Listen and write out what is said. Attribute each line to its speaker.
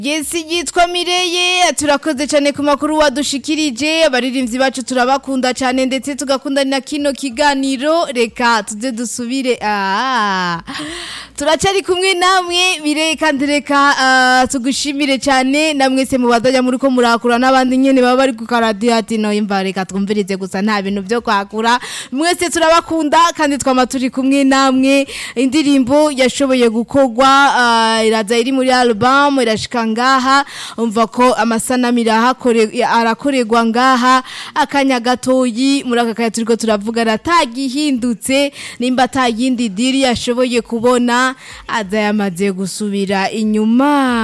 Speaker 1: Yesi yitwa Mireye turakoze cyane ku makuru wadushikirije abaririmbyi bacu turabakunda cyane ndetse tugakunda na kino kiganiro reka tuze dusubire ah turacari kumwe namwe Mireye kandi reka ah, tugushimire cyane namwe se mubadajya muri ko murakura n'abandi nyene baba bari ku karadiyo ati no imva reka twumvirize gusa nta bintu byo kwakura mwese turabakunda kandi twama turi kumwe namwe indirimbo yashoboye gukorwa ah, iraza iri muri album irashika ngaha umva ko amasanamu irahakore- arakorerwa ngaha akanya gatoyi muri aka kanya turiko turavuga atagihindutse nimba atayindi diri yashoboye kubona aza yamaze gusubira inyuma